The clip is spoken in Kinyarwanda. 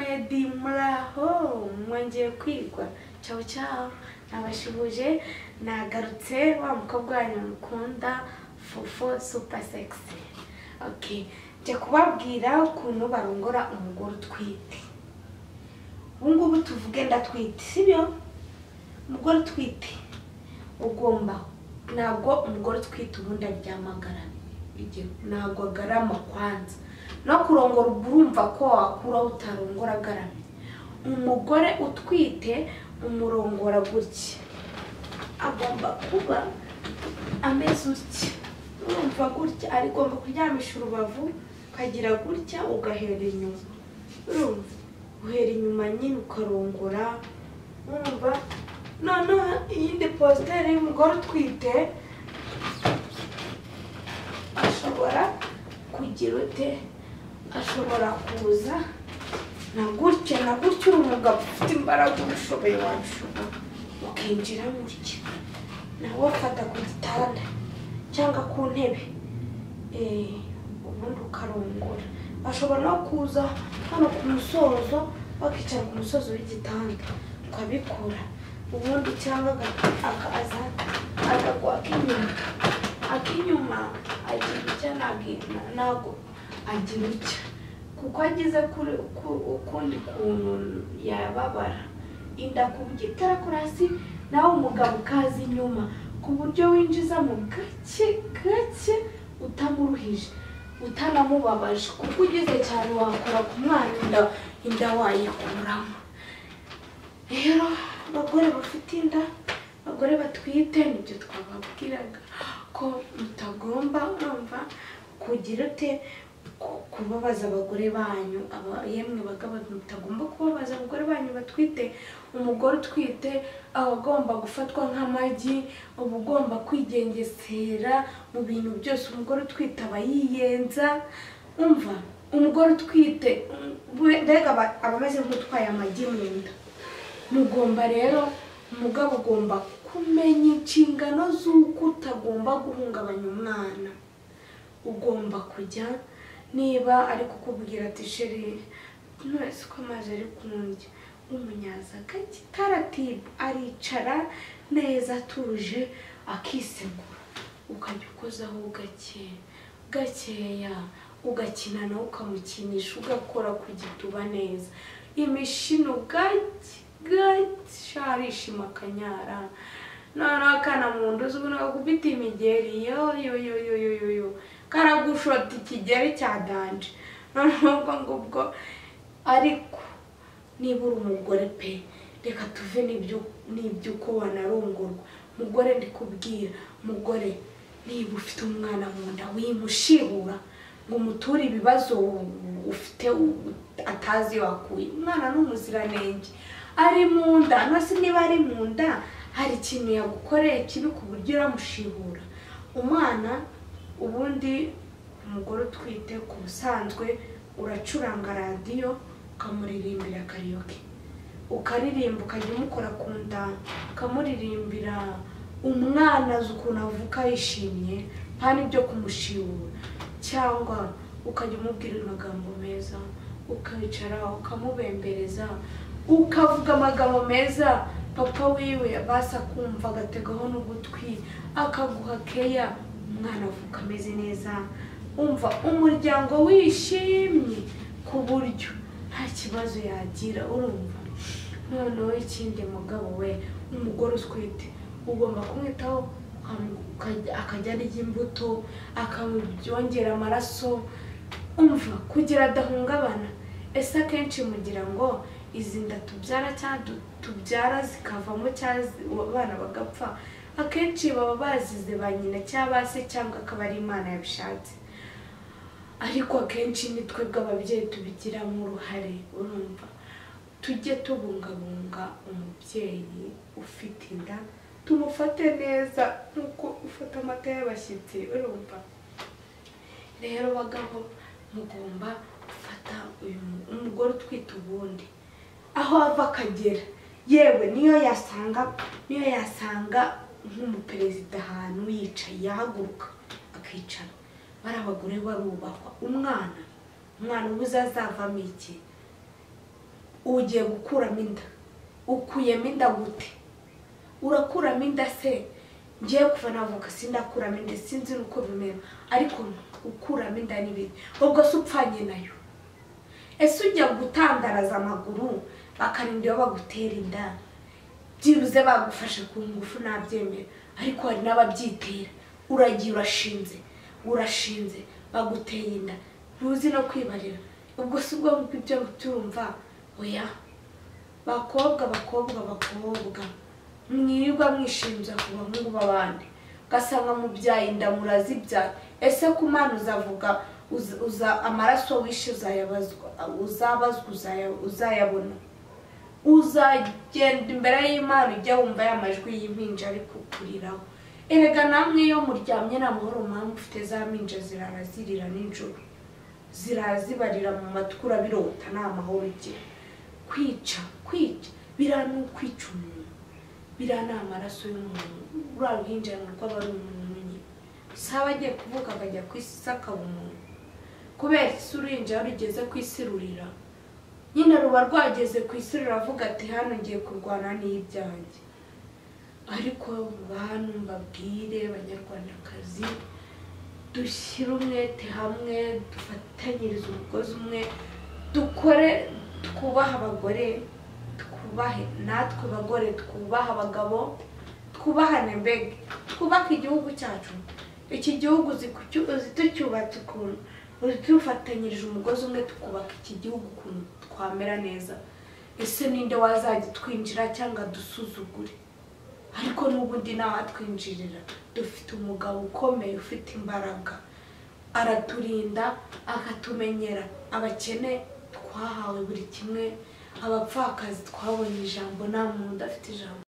meddy muraho mwongeye kwigwa cyawe cyawe nabashibuje nagarutse wa mukobwa wanyu mukunda fofo supa segisi oke jya kubabwira ukuntu barongora umugore utwite ubu ngubu tuvuge ndatwite sibyo umugore utwite ugomba ntabwo umugore utwite ubundi aryamagara ntabwo agarama kwanza no kurongora uba urumva ko wakuraho utarongora agaramye umugore utwite umurongora gutya agomba kuba ameze utya urumva gutya ari agomba kuryamisha urubavu ukagira gutya ugahera inyuma urumva uhera inyuma nyine ukarongora urumva noneho iyindi positeri y'umugore utwite ashobora kugira ute ashobora kuza na gutya na gutya uri umugabo ufite imbaraga ubushoboye wabishobora ukinjira gutya nawe afata ku gitanda cyangwa ku ntebe eh, ubundi ukarongora ashobora no kuza hano ku musozo bakicara ku musozo w'igitanda ukabikora ubundi cyangwa aga- akaza akagwa ak'inyuma ak'inyuma agira icyo nagi- ntabwo agira icyo kuko ageze kuri ku- ukundi kuntu yababara inda ku buryo itarakora hasi nawe umugabo ukaza inyuma ku buryo winjizamo gake gake utamuruhije utanamubabaje kuko ugeze cyane wakora ku mwana inda inda wayikuramo rero abagore bafite inda abagore batwite nibyo twababwiraga ko mutagomba urumva kugira ute ku- kubabaza abagore banyu aba- yemwe bagabo mutagomba kubabaza abagore banyu batwite umugore utwite aba agomba gufatwa nk'amagi uba ugomba kwigengesera mu bintu byose umugore utwite aba yiyenza umva umugore utwite we- mbega aba aba ameze nk'utwaye amagi mu nda mugomba rero umugabo ugomba kumenya inshingano z'uko utagomba guhungabanya umwana ugomba kujya niba ari kukubwira ati sheri nturese ko amazi ari kundya umunyaza gake taratibu aricara neza atuje akisegura ukajya ukozaho gake gakeya ugakina nawe ukamukinisha ugakora ku gituba neza imishino gake gake sharishima akanyara noneho akana mu nda uzi ubona gukubita imigeri yo yo yo yo yo yo yo karagushota ikigeri cya danje noneho ubwo ngubwo ariko niba uri umugore pe reka tuve n'ibyo n'ibyo uko wanarongorwa mugore ndikubwira mugore niba ufite umwana mu nda wimushibura ngo umuture ibibazo ufite atazi wakuye umwana ni umuziranenge ari mu nda no se niba ari mu nda hari ikintu yagukoreye kibi ku buryo uramushibura umwana ubundi umugore utwite ku busanzwe uracuranga radiyo ukamuririmbira karayoke ukaririmba ukajya umukora ku nda ukamuririmbira umwana azi ukuntu avuka yishimye nta n'ibyo kumushibura cyangwa ukajya umubwira amagambo meza ukicara ukamubembereza ukavuga amagambo meza papa wiwe abasha kumva agategaho n'ugutwi akaguha keya umwana avuka ameze neza umva umuryango wishimye ku buryo nta kibazo yagira urumva noneho ikindi mugabo we umugore utwite ugomba kumwitaho ukamu- ukajya- akajya arya imbuto akamubyongera amaraso umva kugira adahungabana ese akenshi mugira ngo izi nda tubyara cyangwa du- tubyara zikavamo cyangwa zi- abana bagapfa akenshi baba bazize ba nyina cyangwa ba se cyangwa akaba ari imana yabishatse ariko akenshi ni twebwe ababyeyi tubigiramo uruhare urumva tujye tubungabunga umubyeyi ufite inda tumufate neza nk'uko ufata amata y'abashyitsi urumva rero bagabo mugomba gufata uyu mu- umugore utwite ubundi aho ava akagera yewe niyo yasanga niyo yasanga nk'umuperezida ahantu yicaye yahaguruka akicara bari abagore barubahwa umwana umwana ubuze azavamo iki ugiye gukuramo inda ukuyemo inda gute urakuramo inda se ngiye kuva navuka sindakuramo inda sinzi nuko bimera ariko ukuramo inda n'ibindi ubwo se upfanye nayo ese ujya gutandaraza amaguru bakarinda iyo bagutera inda byibuze bagufashe ku ngufu nabyemera ariko hari n'ababyitera uragiye urashinze urashinze baguteye inda ntuzi no kwibarira ubwo si ubwo ngubwo ibyo turumva oya bakobwa bakobwa bakobwa mwirirwa mwishinja ku bahungu b'abandi ugasanga mubyaye inda murazibyara ese ku mwana uzavuga uza- uza amaraso wishe uzayabazwa uzabazwa uzaya- uzayabona uzagenda imbere y'imana ujya wumva ya majwi y'impinja ari kukuriraho erega namwe iyo muryamye nta mahoro muba mufite za mpinja zirara zirira nijoro zirazibarira mu matwi urabirota nta mahoro ugira kwica kwica biriya ni ukwica umuntu biriya ni amaraso y'umuntu ruriya ruhinja narwo aba ari umuntu nyine saba agiye kuvuka akajya ku isi se akaba umuntu kubera isi uruhinja iyo rugeze ku isi rurira nyine ruba rwageze ku isi ruravuga ati hano ngiye kurwana n'ibyanjye ariko bantu mbabwire banyarwandakazi dushyire umwete hamwe dufatanyirize umugozi umwe dukore twubahe abagore twubahe natwe bagore twubahe abagabo twubahane mbega twubake igihugu cyacu iki gihugu zitucyubatse ukuntu dufatanyirije umugozi umwe tukubaka iki gihugu ukuntu twamera neza ese ninde wazajya twinjira cyangwa dusuzugure ariko n'ubundi ntawatwinjirira dufite umugabo ukomeye ufite imbaraga araturinda akatumenyera abakene twahawe buri kimwe abapfakazi twabonye ijambo nta muntu udafite ijambo